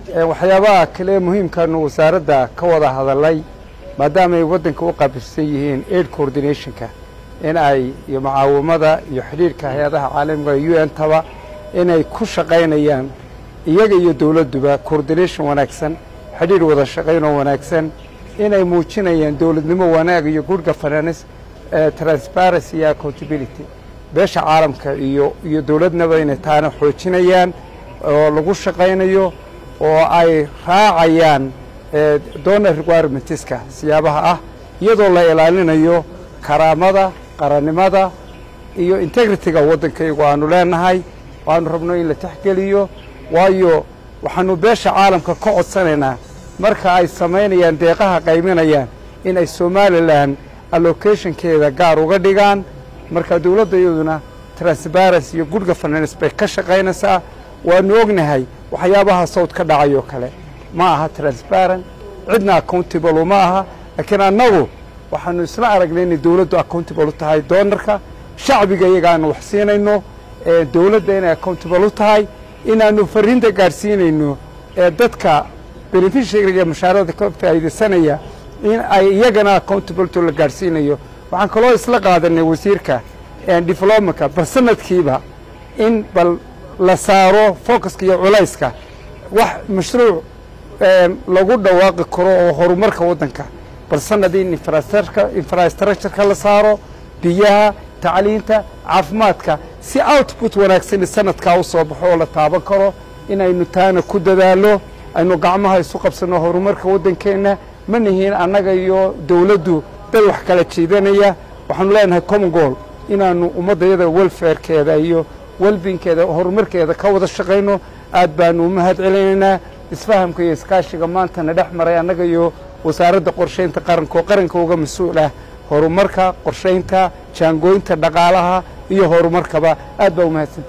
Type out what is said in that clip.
waxyaabaha kale muhiimkaanu wasaaradda ka wada hadalay maadaama ay waddanka u qaabilsan yihiin aid coordinationka in ay iyo mucaawamada iyo xidhiirka hay-adaha caalamiga u n taba inay ku shaqaynayaan iyaga iyo dowladduba coordination wanaagsan xidhiir wada shaqaynoo wanaagsan inay muujinayaan dowladnimo wanaag iyo good governance transparency iyo accountability beesha caalamka iyo iyo dowladnaba inay taana xoojinayaan oo lagu shaqaynayo oo ay raacayaan donor requirementiska siyaabaha ah iyadoo la ilaalinayo karaamada qarannimada iyo integrity-ga waddankaygu aanu leenahay waanu rabno in la texgeliyo waayo waxaanu beesha caalamka ka codsanaynaa marka ay samaynayaan deeqaha qayminayaan in ay somalilan allocationkeeda gaar uga dhigaan marka dowladda iyaduna transparency iyo good governance bay ka shaqaynaysaa waanu ognahay waxyaabaha sawd ka dhacayoo kale ma aha transparent cidna accountable ma aha laakiin annagu waxaanu isla aragnay inay dowladdu accountable u tahay doonarka shacbiga iyaga aanu wax siinayno dowladda inay accountable u tahay inaanu fariinta gaadhsiinayno ee dadka beneficiaryga mashaarada ka faa'iidaysanaya in ay iyagana accountability la gaadhsiinayo waxaan kaloo isla qaadanay wasiirka diflomaca bal sanadkiiba in bal la saaro focuska iyo culayska wax mashruuc lagu dhawaaqi karo oo horumarka waddanka bal sanad in infrastructureka la saaro biyaha tacliinta caafimaadka si output wanaagsan sanadkaa u soo baxo oo la taaban karo inaynu taana ku dadaalo aynu gacmaha isu qabsanno horumarka waddankeenna ma nihiin annaga iyo dowladdu dad wax kala jiidanaya waxaanu leenahay common goal inaannu ummaddayada welfarekeeda iyo welbinkeeda horumarkeeda ka wada shaqayno aad baanu u mahad celinaynaa isfahamka iyo iskaashiga maantana dhex maray annaga iyo wasaaradda qorshaynta qaranka oo qaranka uga mas-uul ah horumarka qorshaynta jaangooynta dhaqaalaha iyo horumarkaba aad baa u mahadsanta